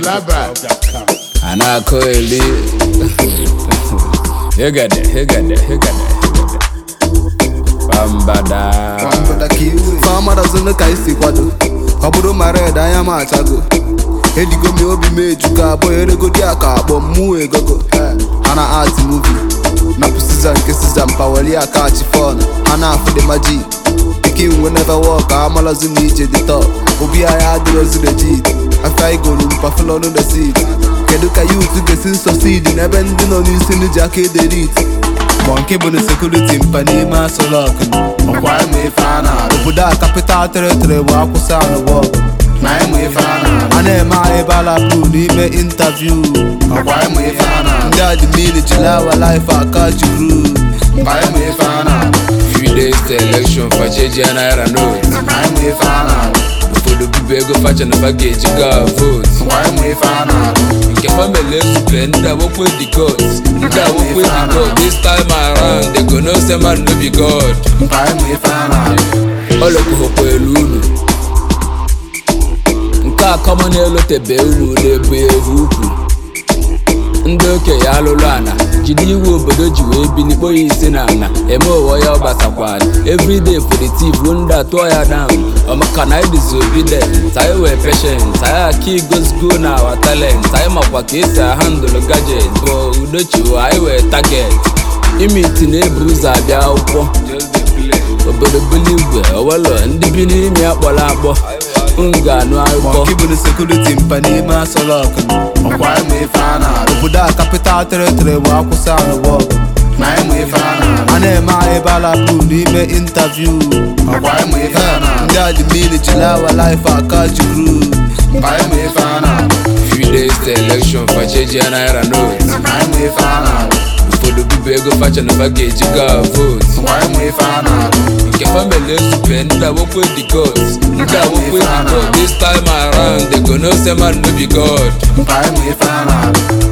Laba. a na-akọ eli hegede hegede hegede hegede pambada famadazụnụ ka isi kwado ọ bụrụ ma red anya m achago edigo m obi m ejugo abụọ eregodi aka akpọ mmụọ egogo ha na art muvi napụ siza nke siza mpaweli akachi fon ha na-afụ dị maji pikin we never walk amalazụ na ije dị top obi anyị adịrozi legit afta igolu mpafụlọnụ the seat kedu ka yut ga-esi sọsid n'ebe ndị nọ n'isi ndị ji aka ederit ma nke bụ na sekuriti mpa n'ime asọlọk ọkwa ịma ife a na obodo a kapital teritori bụ akwụsị anụbọ na ịma ife a na a na-eme anyị balapụ n'ime intaviu ọkwa ịma ife a na ndị admin jiri awa laif aka juru ma ịma ife a na few days to election facheji naira note ma ịma ife a na ụfọdụ bibu ego facha na pakeji ga vote ma ịma ife a na nke family ezube ndị awokwe the god ndị awokwe the god this time around they go know say man no be god ma ịma ife a na olokohokwa elu unu nke a kọmọ na-elotebe unu na-ebu ehu ukwu ndị okenye alụlụ ana jide iwu obodo ji wee bili kpọọ ya isi na ana eme ụwa ya ọgbasakwala everyday for the thief ruo ndị atụọ ya down ọmaka na anyị disobedient anyị wee patient anyị aka igozgo na awa talent anyị makwa ka esi ahandụlụ gadget bụ udochiwo anyị wee target imiti na-ebu ụzọ abịa akwụkwọ obodo buli igwe owelo ndị bi n'ime akpọrọ akpọ m ga-anụ akụkọ Monkey bụ sekuriti mpa n'ime asọlọk ọkwa ịma ife a na obodo a kapital teritori bụ akwụsị anụbọ na ịma ife a na a na-eme anyị balapụ n'ime intaviu ọkwa ịma ife a na ndị admin jiri awa laif aka juru ma ịma ife a na few days to election facheji naira note ma ịma ife a na ụfọdụ bibu ego facha na pakeji ga vote ọkwa ịma ife a na nke family ezube ndị awokwe the god ndị awokwe the god this time around they go know say man no be god ma ịma ife a na